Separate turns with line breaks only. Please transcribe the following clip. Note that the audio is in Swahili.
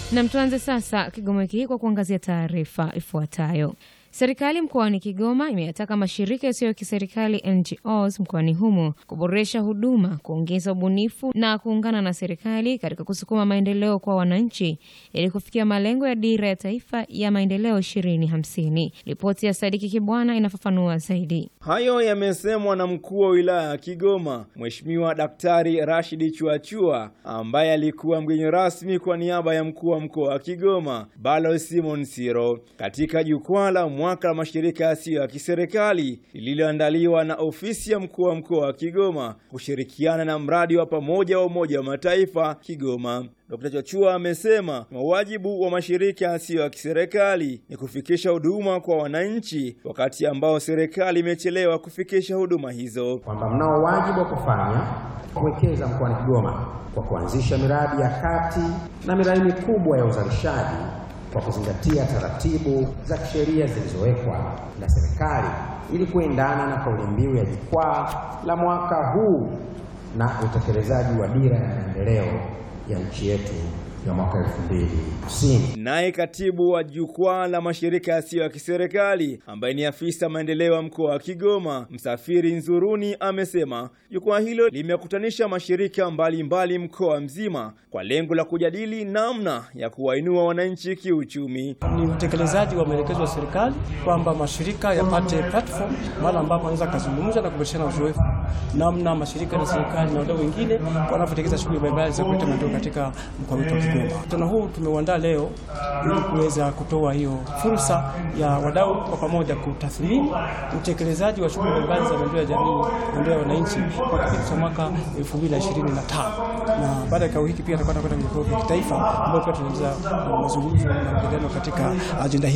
Na tuanze sasa Kigoma wiki hii kwa kuangazia taarifa ifuatayo. Serikali mkoani Kigoma imeyataka mashirika yasiyo ya kiserikali NGOs mkoani humo kuboresha huduma, kuongeza ubunifu na kuungana na serikali katika kusukuma maendeleo kwa wananchi ili kufikia malengo ya dira ya taifa ya maendeleo 2050. Ripoti ya Sadiki Kibwana inafafanua zaidi.
Hayo yamesemwa na mkuu wa wilaya ya Kigoma, Mheshimiwa Daktari Rashidi Chuachua, ambaye alikuwa mgeni rasmi kwa niaba ya mkuu wa mkoa wa Kigoma, Balo Simon Siro, katika jukwaa la mwaka la mashirika yasiyo ya kiserikali lililoandaliwa na ofisi ya mkuu wa mkoa wa Kigoma kushirikiana na mradi wa pamoja wa Umoja wa Mataifa Kigoma. Dkt. Chachua amesema wajibu wa mashirika yasiyo ya kiserikali ni kufikisha huduma kwa wananchi, wakati ambao serikali imechelewa kufikisha huduma hizo,
kwamba mnao wajibu wa kufanya kuwekeza mkoani Kigoma kwa kuanzisha miradi ya kati na miradi mikubwa ya uzalishaji kwa kuzingatia taratibu za kisheria zilizowekwa na serikali ili kuendana na kauli mbiu ya jukwaa la mwaka huu na utekelezaji wa dira ya maendeleo ya nchi yetu ya mwaka 2050.
Naye katibu wa jukwaa la mashirika yasiyo ya kiserikali ambaye ni afisa maendeleo ya mkoa wa Kigoma, Msafiri Nzuruni, amesema jukwaa hilo limekutanisha mashirika mbalimbali mkoa mzima kwa lengo la kujadili namna ya kuwainua wananchi kiuchumi.
Ni utekelezaji wa maelekezo ya serikali kwamba mashirika yapate platform mahali ambapo wanaweza kuzungumza na kubadilishana uzoefu, namna mashirika na serikali na wadau wengine wanavyotekeleza shughuli mbalimbali za kuleta maendeleo katika mkoa wetu wa Kigoma. Mkutano huu tumeuandaa leo ili kuweza kutoa hiyo fursa ya wadau kwa pamoja kutathmini utekelezaji wa shughuli mbalimbali za maendeleo ya jamii, maendeleo ya wananchi kwa kipindi cha mwaka 2025. Na baada ya kikao hiki pia tutakwenda kwenda vikao vya kitaifa ambapo pia tunaendeleza mazungumzo na majadiliano katika ajenda hii.